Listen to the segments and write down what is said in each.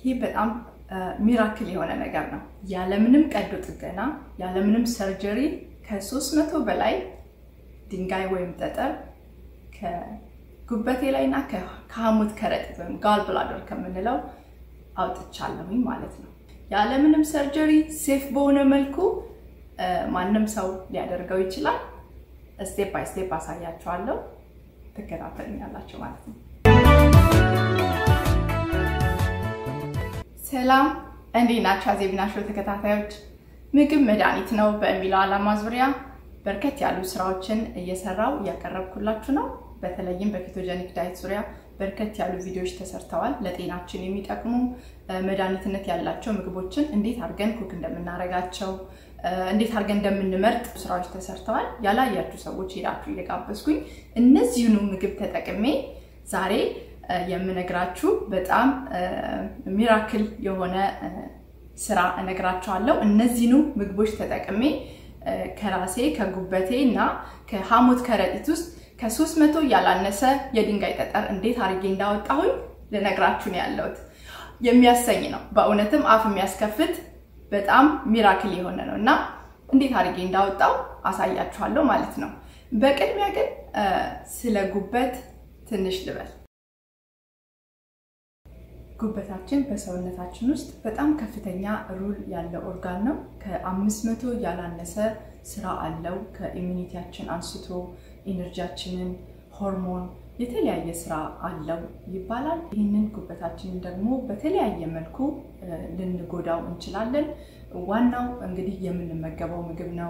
ይሄ በጣም ሚራክል የሆነ ነገር ነው። ያለምንም ቀዶ ጥገና ያለምንም ሰርጀሪ ከሶስት መቶ በላይ ድንጋይ ወይም ጠጠር ከጉበቴ ላይ እና ከሐሞት ከረጢት ወይም ጋል ብላደር ከምንለው አውጥቻለሁኝ ማለት ነው። ያለምንም ሰርጀሪ ሴፍ በሆነ መልኩ ማንም ሰው ሊያደርገው ይችላል። ስቴፕ ባይ ስቴፕ አሳያችኋለሁ። ትከታተሉኛላችሁ ማለት ነው። ሰላም እንዴት ናችሁ? አዜብና ሾው ተከታታዮች፣ ምግብ መድኃኒት ነው በሚለው ዓላማ ዙሪያ በርከት ያሉ ስራዎችን እየሰራው እያቀረብኩላችሁ ነው። በተለይም በኬቶጀኒክ ዳይት ዙሪያ በርከት ያሉ ቪዲዮዎች ተሰርተዋል። ለጤናችን የሚጠቅሙ መድኃኒትነት ያላቸው ምግቦችን እንዴት አድርገን ኩክ እንደምናደርጋቸው እንዴት አድርገን እንደምንመርጥ ስራዎች ተሰርተዋል። ያላያችሁ ሰዎች ሄዳችሁ እየጋበዝኩኝ እነዚህኑ ምግብ ተጠቅሜ ዛሬ የምነግራችሁ በጣም ሚራክል የሆነ ስራ እነግራችኋለሁ። እነዚህኑ ምግቦች ተጠቅሜ ከራሴ ከጉበቴ እና ከሐሞት ከረጢት ውስጥ ከሶስት መቶ ያላነሰ የድንጋይ ጠጠር እንዴት አድርጌ እንዳወጣሁኝ ልነግራችሁ ነው ያለሁት። የሚያሰኝ ነው በእውነትም አፍ የሚያስከፍት በጣም ሚራክል የሆነ ነው እና እንዴት አድርጌ እንዳወጣው አሳያችኋለሁ ማለት ነው። በቅድሚያ ግን ስለ ጉበት ትንሽ ልበል። ጉበታችን በሰውነታችን ውስጥ በጣም ከፍተኛ ሩል ያለው ኦርጋን ነው። ከአምስት መቶ ያላነሰ ስራ አለው። ከኢሚኒቲያችን አንስቶ ኢነርጂያችንን፣ ሆርሞን፣ የተለያየ ስራ አለው ይባላል። ይህንን ጉበታችንን ደግሞ በተለያየ መልኩ ልንጎዳው እንችላለን። ዋናው እንግዲህ የምንመገበው ምግብ ነው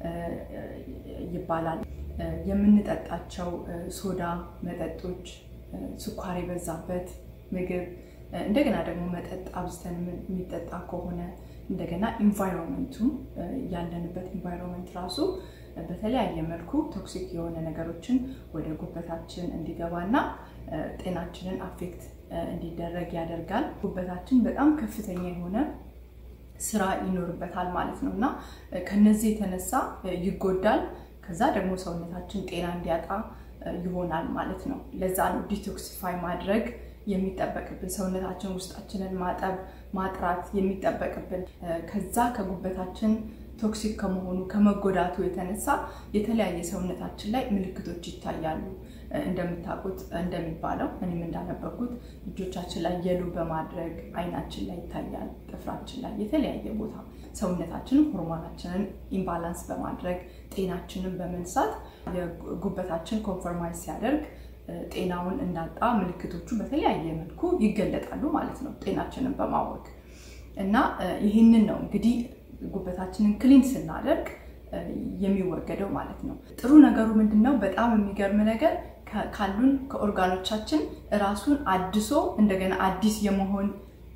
ይባላል። የምንጠጣቸው ሶዳ መጠጦች፣ ስኳር የበዛበት ምግብ እንደገና ደግሞ መጠጥ አብዝተን የሚጠጣ ከሆነ እንደገና ኢንቫይሮንመንቱ ያለንበት ኢንቫይሮንመንት ራሱ በተለያየ መልኩ ቶክሲክ የሆነ ነገሮችን ወደ ጉበታችን እንዲገባና ጤናችንን አፌክት እንዲደረግ ያደርጋል። ጉበታችን በጣም ከፍተኛ የሆነ ስራ ይኖርበታል ማለት ነው እና ከነዚህ የተነሳ ይጎዳል። ከዛ ደግሞ ሰውነታችን ጤና እንዲያጣ ይሆናል ማለት ነው። ለዛ ነው ዲቶክሲፋይ ማድረግ የሚጠበቅብን ሰውነታችን ውስጣችንን ማጠብ ማጥራት የሚጠበቅብን። ከዛ ከጉበታችን ቶክሲክ ከመሆኑ ከመጎዳቱ የተነሳ የተለያየ ሰውነታችን ላይ ምልክቶች ይታያሉ። እንደምታውቁት እንደሚባለው እኔም እንዳነበኩት እጆቻችን ላይ የሉ በማድረግ አይናችን ላይ ይታያል፣ ጥፍራችን ላይ የተለያየ ቦታ ሰውነታችንን ሆርሞናችንን ኢምባላንስ በማድረግ ጤናችንን በመንሳት የጉበታችን ኮንፈርማይዝ ሲያደርግ ጤናውን እንዳጣ ምልክቶቹ በተለያየ መልኩ ይገለጣሉ ማለት ነው፣ ጤናችንን በማወቅ እና ይህንን ነው እንግዲህ ጉበታችንን ክሊን ስናደርግ የሚወገደው ማለት ነው። ጥሩ ነገሩ ምንድን ነው? በጣም የሚገርም ነገር ካሉን ከኦርጋኖቻችን ራሱን አድሶ እንደገና አዲስ የመሆን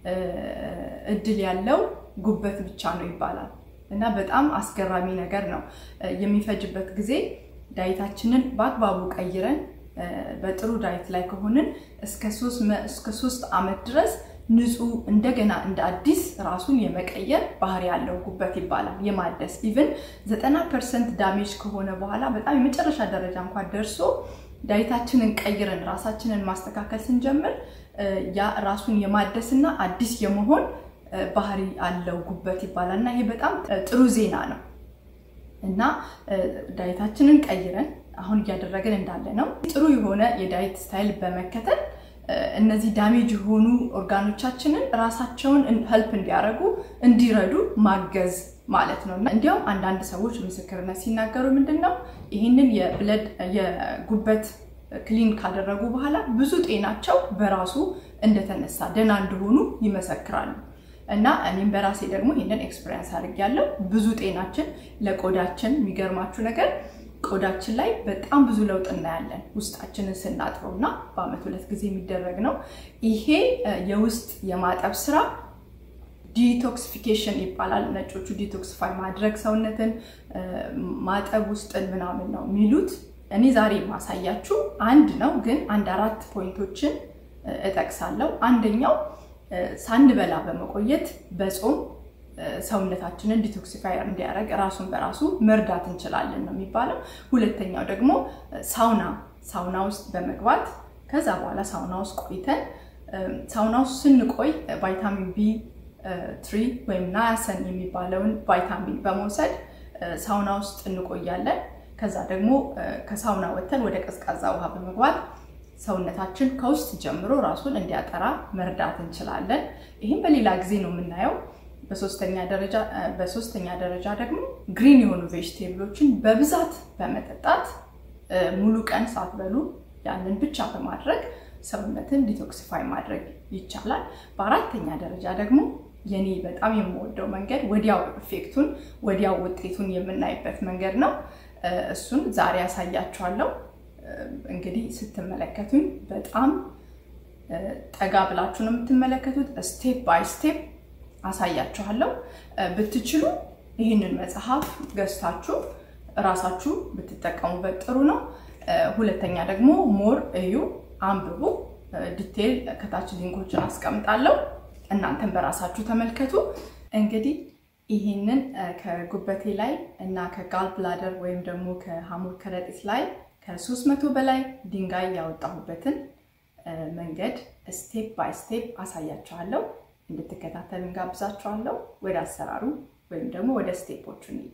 እድል ያለው ጉበት ብቻ ነው ይባላል እና በጣም አስገራሚ ነገር ነው። የሚፈጅበት ጊዜ ዳይታችንን በአግባቡ ቀይረን በጥሩ ዳይት ላይ ከሆንን እስከ ሶስት ዓመት ድረስ ንጹህ እንደገና እንደ አዲስ ራሱን የመቀየር ባህሪ ያለው ጉበት ይባላል። የማደስ ኢቭን ዘጠና ፐርሰንት ዳሜጅ ከሆነ በኋላ በጣም የመጨረሻ ደረጃ እንኳን ደርሶ ዳይታችንን ቀይረን ራሳችንን ማስተካከል ስንጀምር ያ ራሱን የማደስና አዲስ የመሆን ባህሪ አለው ጉበት ይባላል እና ይሄ በጣም ጥሩ ዜና ነው እና ዳይታችንን ቀይረን አሁን እያደረግን እንዳለ ነው ጥሩ የሆነ የዳይት ስታይል በመከተል እነዚህ ዳሜጅ የሆኑ ኦርጋኖቻችንን ራሳቸውን ሄልፕ እንዲያደርጉ እንዲረዱ ማገዝ ማለት ነው። እንዲያውም አንዳንድ ሰዎች ምስክርነት ሲናገሩ ምንድን ነው ይህንን የብለድ የጉበት ክሊን ካደረጉ በኋላ ብዙ ጤናቸው በራሱ እንደተነሳ ደህና እንደሆኑ ይመሰክራሉ። እና እኔም በራሴ ደግሞ ይህንን ኤክስፔሪንስ አድርጌያለሁ። ብዙ ጤናችን ለቆዳችን የሚገርማችሁ ነገር ቆዳችን ላይ በጣም ብዙ ለውጥ እናያለን ውስጣችንን ስናጥበው እና በአመት ሁለት ጊዜ የሚደረግ ነው። ይሄ የውስጥ የማጠብ ስራ ዲቶክሲፊኬሽን ይባላል። ነጮቹ ዲቶክሲፋይ ማድረግ ሰውነትን ማጠብ ውስጥን ምናምን ነው የሚሉት። እኔ ዛሬ የማሳያችሁ አንድ ነው፣ ግን አንድ አራት ፖይንቶችን እጠቅሳለሁ። አንደኛው ሳንበላ በመቆየት በጾም ሰውነታችንን ዲቶክሲፋየር እንዲያደርግ ራሱን በራሱ መርዳት እንችላለን ነው የሚባለው። ሁለተኛው ደግሞ ሳውና ሳውና ውስጥ በመግባት ከዛ በኋላ ሳውና ውስጥ ቆይተን ሳውና ውስጥ ስንቆይ ቫይታሚን ቢ ትሪ ወይም ናያሰን የሚባለውን ቫይታሚን በመውሰድ ሳውና ውስጥ እንቆያለን። ከዛ ደግሞ ከሳውና ወጥተን ወደ ቀዝቃዛ ውሃ በመግባት ሰውነታችን ከውስጥ ጀምሮ ራሱን እንዲያጠራ መርዳት እንችላለን። ይህም በሌላ ጊዜ ነው የምናየው። በሶስተኛ ደረጃ ደግሞ ግሪን የሆኑ ቬጅቴብሎችን በብዛት በመጠጣት ሙሉ ቀን ሳትበሉ ያንን ብቻ በማድረግ ሰውነትን ዲቶክሲፋይ ማድረግ ይቻላል። በአራተኛ ደረጃ ደግሞ የኔ በጣም የምወደው መንገድ ወዲያው ኢፌክቱን ወዲያው ውጤቱን የምናይበት መንገድ ነው። እሱን ዛሬ ያሳያችኋለሁ። እንግዲህ ስትመለከቱኝ በጣም ጠጋ ብላችሁ ነው የምትመለከቱት። ስቴፕ ባይ ስቴፕ አሳያችኋለሁ። ብትችሉ ይህንን መጽሐፍ ገዝታችሁ እራሳችሁ ብትጠቀሙበት ጥሩ ነው። ሁለተኛ ደግሞ ሞር እዩ፣ አንብቡ። ዲቴይል ከታች ሊንኮችን አስቀምጣለሁ። እናንተን በራሳችሁ ተመልከቱ። እንግዲህ ይህንን ከጉበቴ ላይ እና ከጋል ብላደር ወይም ደግሞ ከሐሞት ከረጢት ላይ ከሶስት መቶ በላይ ድንጋይ ያወጣሁበትን መንገድ ስቴፕ ባይ ስቴፕ አሳያችኋለሁ። እንድትከታተሉ እንጋብዛችኋለሁ። ወደ አሰራሩ ወይም ደግሞ ወደ ስቴፖቹ እንሂድ።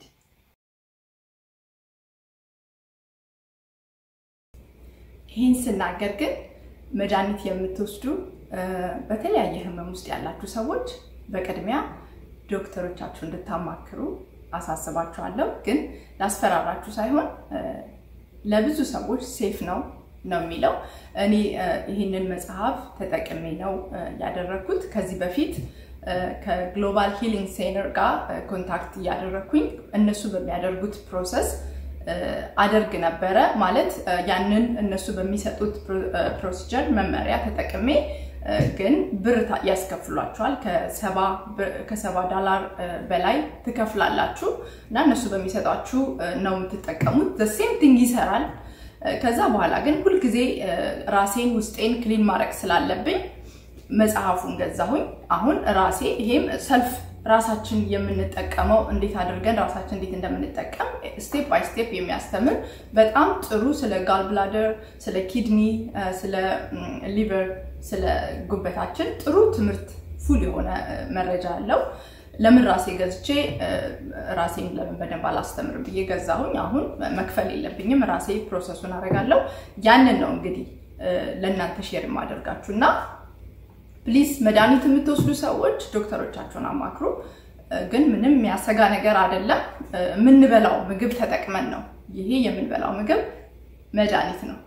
ይህን ስናገር ግን መድኃኒት የምትወስዱ በተለያየ ህመም ውስጥ ያላችሁ ሰዎች በቅድሚያ ዶክተሮቻችሁ እንድታማክሩ አሳስባችኋለሁ። ግን ላስፈራራችሁ ሳይሆን ለብዙ ሰዎች ሴፍ ነው ነው የሚለው። እኔ ይህንን መጽሐፍ ተጠቅሜ ነው ያደረግኩት። ከዚህ በፊት ከግሎባል ሂሊንግ ሴንተር ጋር ኮንታክት እያደረግኩኝ እነሱ በሚያደርጉት ፕሮሰስ አደርግ ነበረ። ማለት ያንን እነሱ በሚሰጡት ፕሮሲጀር መመሪያ ተጠቅሜ ግን ብር ያስከፍሏቸዋል። ከሰባ ዶላር በላይ ትከፍላላችሁ እና እነሱ በሚሰጧችሁ ነው የምትጠቀሙት። ዘሴም ቲንግ ይሰራል። ከዛ በኋላ ግን ሁልጊዜ ራሴን ውስጤን ክሊን ማድረግ ስላለብኝ መጽሐፉን ገዛሁኝ። አሁን ራሴ ይሄም ሰልፍ ራሳችን የምንጠቀመው እንዴት አድርገን ራሳችን እንዴት እንደምንጠቀም ስቴፕ ባይ ስቴፕ የሚያስተምር በጣም ጥሩ ስለ ጋል ብላደር፣ ስለ ኪድኒ፣ ስለ ሊቨር፣ ስለ ጉበታችን ጥሩ ትምህርት ፉል የሆነ መረጃ አለው። ለምን ራሴ ገዝቼ ራሴን ለምን በደንብ አላስተምርም ብዬ ገዛሁኝ። አሁን መክፈል የለብኝም ራሴ ፕሮሰሱን አደርጋለሁ። ያንን ነው እንግዲህ ለእናንተ ሼር የማደርጋችሁ እና ፕሊዝ መድኃኒት የምትወስዱ ሰዎች ዶክተሮቻችሁን አማክሩ። ግን ምንም የሚያሰጋ ነገር አይደለም። የምንበላው ምግብ ተጠቅመን ነው። ይሄ የምንበላው ምግብ መድኃኒት ነው።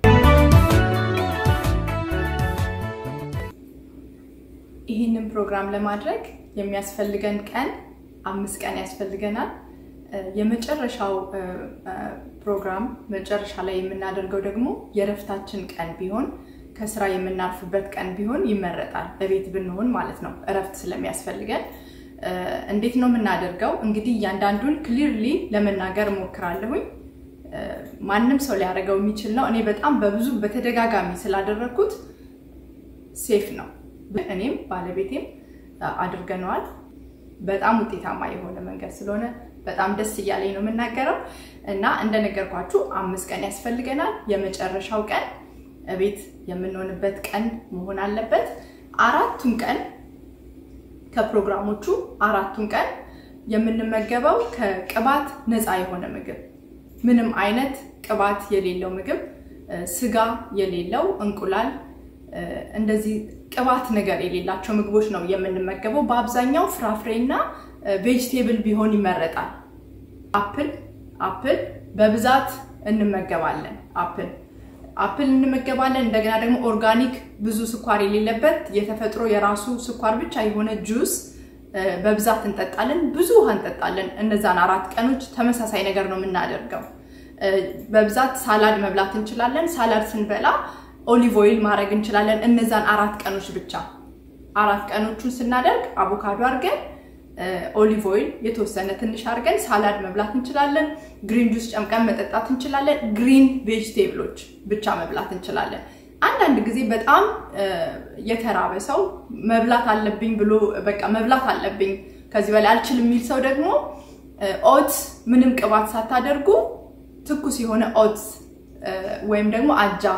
ይህንን ፕሮግራም ለማድረግ የሚያስፈልገን ቀን አምስት ቀን ያስፈልገናል። የመጨረሻው ፕሮግራም መጨረሻ ላይ የምናደርገው ደግሞ የእረፍታችን ቀን ቢሆን ከስራ የምናርፍበት ቀን ቢሆን ይመረጣል። በቤት ብንሆን ማለት ነው፣ እረፍት ስለሚያስፈልገን። እንዴት ነው የምናደርገው? እንግዲህ እያንዳንዱን ክሊርሊ ለመናገር እሞክራለሁኝ። ማንም ሰው ሊያደርገው የሚችል ነው። እኔ በጣም በብዙ በተደጋጋሚ ስላደረግኩት ሴፍ ነው። እኔም ባለቤቴም አድርገነዋል። በጣም ውጤታማ የሆነ መንገድ ስለሆነ በጣም ደስ እያለኝ ነው የምናገረው እና እንደነገርኳችሁ አምስት ቀን ያስፈልገናል። የመጨረሻው ቀን ቤት የምንሆንበት ቀን መሆን አለበት። አራቱን ቀን ከፕሮግራሞቹ አራቱን ቀን የምንመገበው ከቅባት ነፃ የሆነ ምግብ፣ ምንም አይነት ቅባት የሌለው ምግብ፣ ስጋ የሌለው እንቁላል፣ እንደዚህ ቅባት ነገር የሌላቸው ምግቦች ነው የምንመገበው። በአብዛኛው ፍራፍሬና ቬጅቴብል ቢሆን ይመረጣል። አፕል አፕል በብዛት እንመገባለን። አፕል አፕል እንመገባለን። እንደገና ደግሞ ኦርጋኒክ ብዙ ስኳር የሌለበት የተፈጥሮ የራሱ ስኳር ብቻ የሆነ ጁስ በብዛት እንጠጣለን። ብዙ ውሃ እንጠጣለን። እነዛን አራት ቀኖች ተመሳሳይ ነገር ነው የምናደርገው። በብዛት ሳላድ መብላት እንችላለን። ሳላድ ስንበላ ኦሊቭ ኦይል ማድረግ እንችላለን። እነዛን አራት ቀኖች ብቻ አራት ቀኖቹን ስናደርግ አቮካዶ አድርገን ኦሊቭ ኦይል የተወሰነ ትንሽ አድርገን ሳላድ መብላት እንችላለን። ግሪን ጁስ ጨምቀን መጠጣት እንችላለን። ግሪን ቬጅቴብሎች ብቻ መብላት እንችላለን። አንዳንድ ጊዜ በጣም የተራበ ሰው መብላት አለብኝ ብሎ በቃ መብላት አለብኝ ከዚህ በላይ አልችልም የሚል ሰው ደግሞ ኦትስ ምንም ቅባት ሳታደርጉ ትኩስ የሆነ ኦትስ ወይም ደግሞ አጃ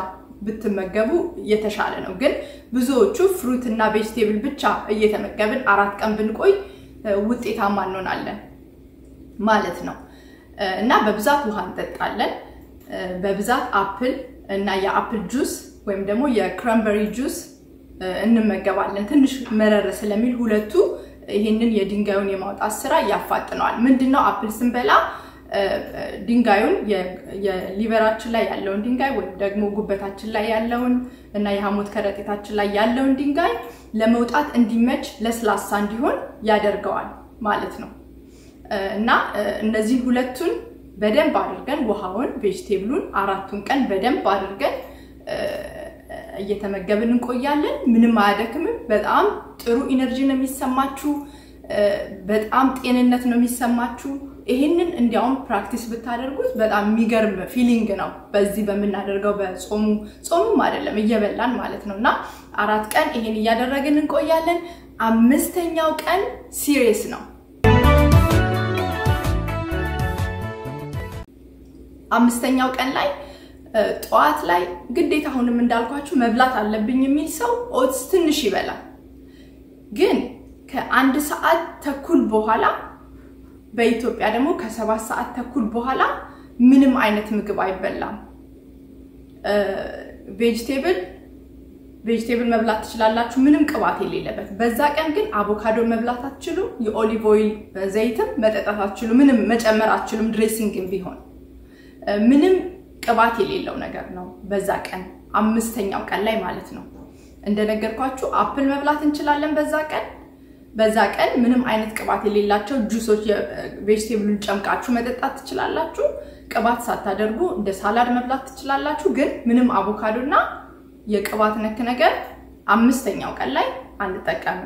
ብትመገቡ የተሻለ ነው። ግን ብዙዎቹ ፍሩት እና ቬጅቴብል ብቻ እየተመገብን አራት ቀን ብንቆይ ውጤታማ እንሆናለን ማለት ነው እና በብዛት ውሃ እንጠጣለን። በብዛት አፕል እና የአፕል ጁስ ወይም ደግሞ የክራምበሪ ጁስ እንመገባለን። ትንሽ መረር ስለሚል ሁለቱ ይህንን የድንጋዩን የማውጣት ስራ ያፋጥነዋል። ምንድነው አፕል ስንበላ ድንጋዩን የሊቨራችን ላይ ያለውን ድንጋይ ወይም ደግሞ ጉበታችን ላይ ያለውን እና የሐሞት ከረጢታችን ላይ ያለውን ድንጋይ ለመውጣት እንዲመች ለስላሳ እንዲሆን ያደርገዋል ማለት ነው እና እነዚህን ሁለቱን በደንብ አድርገን ውሃውን፣ ቬጅቴብሉን አራቱን ቀን በደንብ አድርገን እየተመገብን እንቆያለን። ምንም አያደክምም። በጣም ጥሩ ኢነርጂ ነው የሚሰማችሁ። በጣም ጤንነት ነው የሚሰማችሁ። ይህንን እንዲያውም ፕራክቲስ ብታደርጉት በጣም የሚገርም ፊሊንግ ነው። በዚህ በምናደርገው በጾሙ ጾሙም አይደለም እየበላን ማለት ነው እና አራት ቀን ይሄን እያደረግን እንቆያለን። አምስተኛው ቀን ሲሪየስ ነው። አምስተኛው ቀን ላይ ጠዋት ላይ ግዴታ አሁንም እንዳልኳችሁ መብላት አለብኝ የሚል ሰው ኦትስ ትንሽ ይበላል። ግን ከአንድ ሰዓት ተኩል በኋላ በኢትዮጵያ ደግሞ ከሰባት ሰዓት ተኩል በኋላ ምንም አይነት ምግብ አይበላም። ቬጅቴብል ቬጅቴብል መብላት ትችላላችሁ፣ ምንም ቅባት የሌለበት። በዛ ቀን ግን አቮካዶ መብላት አትችሉም። የኦሊቭ ኦይል ዘይትም መጠጣት አትችሉም። ምንም መጨመር አትችሉም። ድሬሲንግም ቢሆን ምንም ቅባት የሌለው ነገር ነው። በዛ ቀን አምስተኛው ቀን ላይ ማለት ነው። እንደነገርኳችሁ አፕል መብላት እንችላለን በዛ ቀን በዛ ቀን ምንም አይነት ቅባት የሌላቸው ጁሶች ቬጅቴብሉን ጨምቃችሁ መጠጣት ትችላላችሁ። ቅባት ሳታደርጉ እንደ ሳላድ መብላት ትችላላችሁ። ግን ምንም አቮካዶ እና የቅባት ነክ ነገር አምስተኛው ቀን ላይ አንጠቀምም።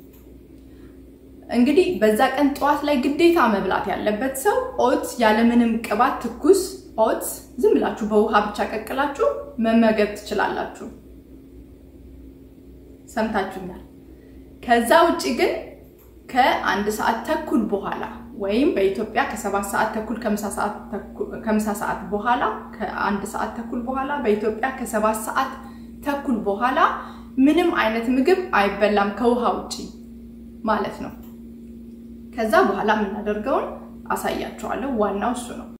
እንግዲህ በዛ ቀን ጠዋት ላይ ግዴታ መብላት ያለበት ሰው ኦትስ ያለምንም ቅባት ትኩስ ኦትስ ዝም ብላችሁ በውሃ ብቻ ቀቅላችሁ መመገብ ትችላላችሁ። ሰምታችሁኛል። ከዛ ውጭ ግን ከአንድ ሰዓት ተኩል በኋላ ወይም በኢትዮጵያ ከሰባት ሰዓት ተኩል ከምሳ ሰዓት በኋላ ከአንድ ሰዓት ተኩል በኋላ በኢትዮጵያ ከሰባት ሰዓት ተኩል በኋላ ምንም አይነት ምግብ አይበላም ከውሃ ውጭ ማለት ነው። ከዛ በኋላ የምናደርገውን አሳያችኋለሁ። ዋናው እሱ ነው።